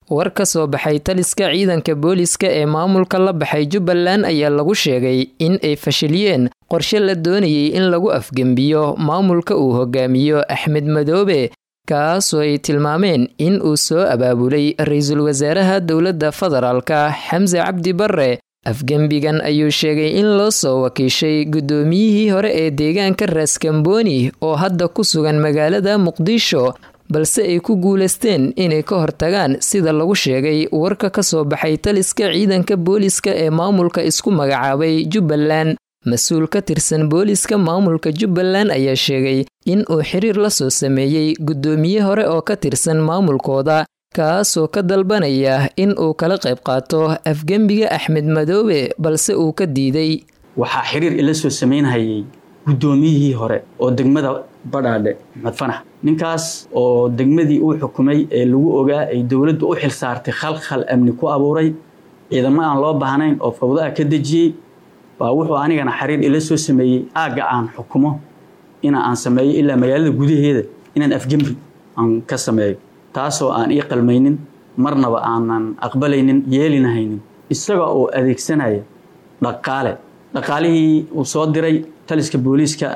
war ka soo baxay taliska ciidanka booliska ee maamulka la baxay jubbaland ayaa lagu sheegay in ay fashiliyeen qorshe la doonayay in lagu afgembiyo maamulka uu hogaamiyo axmed madoobe kaasoo ay tilmaameen in uu soo abaabulay ra-iisul wasaaraha dowladda federaalka xamse cabdi barre afgembigan ayuu sheegay in loo soo wakiishay guddoomiyihii hore ee deegaanka raaskambooni oo hadda ku sugan magaalada muqdisho balse ay ku guulaysteen inay ka hortagaan sida lagu sheegay warka ka soo baxay taliska ciidanka booliska ee maamulka isku magacaabay jubbaland mas-uul ka tirsan booliska maamulka jubbaland ayaa sheegay in uu xiriir la soo sameeyey guddoomiye hore oo ka tirsan maamulkooda kaasoo ka dalbanaya in uu kala qayb qaato afgembiga axmed madoobe balse uu ka diiday waxaa xiriir ila soo samaynhayay guddoomiyihii hore oo degmada badhaadhe maxmed fanax ninkaas oo degmadii uu xukumay ee lagu ogaa ay dowladdu u xil saartay khalkhal amni ku abuuray ciidamo aan loo baahnayn oo fawda-a ka dejiyey baa wuxuu anigana xiriir ila soo sameeyey aagga aan xukumo ina aan sameeyo ilaa magaalada gudaheeda inaan afgembi aan ka sameeyo taasoo aan ii qalmaynin marnaba aanan aqbalaynin yeelinahaynin isaga oo adeegsanaya dhaqaale dhaqaalihii uu soo diray taliska booliiska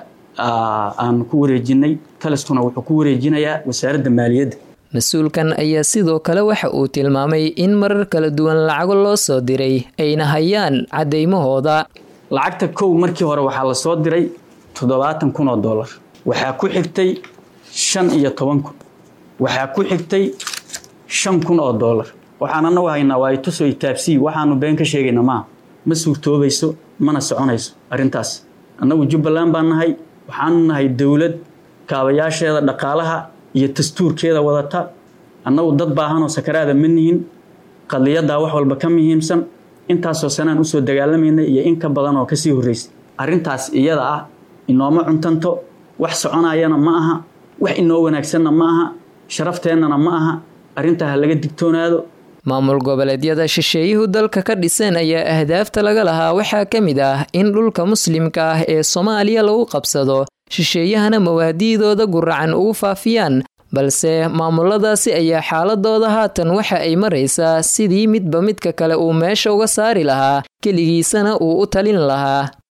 aan ku wareejinay taliskuna wuxuu ku wareejinayaa wasaaradda maaliyadda mas-uulkan ayaa sidoo kale waxa uu tilmaamay in marar kala duwan lacago loo soo diray ayna hayaan caddaymahooda lacagta kow markii hore waxaa la soo diray toddobaatan kun oo dollar waxaa ku xigtay shan iyo toban kun waxaa ku xigtay shan kun oo dollar waxaan anagu haynaa waa ituso itaabsii waxaanu been ka sheegayna maaha ma suurtoobayso mana soconayso arrintaas annagu jubbaland baan nahay waxaanu nahay dowlad kaabayaasheeda dhaqaalaha iyo dastuurkeeda wadata annagu dad baahanoo sakaraada ma nihin qadiyaddaa wax walba ka muhiimsan intaasoo sanaan usoo dagaalamaynay iyo in ka badan oo kasii horraysay arrintaas iyada ah inooma cuntanto wax soconayana ma aha wax inoo wanaagsanna ma aha sharafteenana ma aha arrintaa ha laga digtoonaado maamul goboleedyada shisheeyuhu dalka ka dhiseen ayaa ahdaafta laga lahaa waxaa ka mid ah in dhulka muslimka ah ee soomaaliya lagu qabsado shisheeyahana mawaadiidooda guracan ugu faafiyaan balse maamuladaasi ayaa xaaladooda haatan waxa ay maraysaa sidii midba midka kale uu meesha uga saari lahaa keligiisana uu u talin lahaa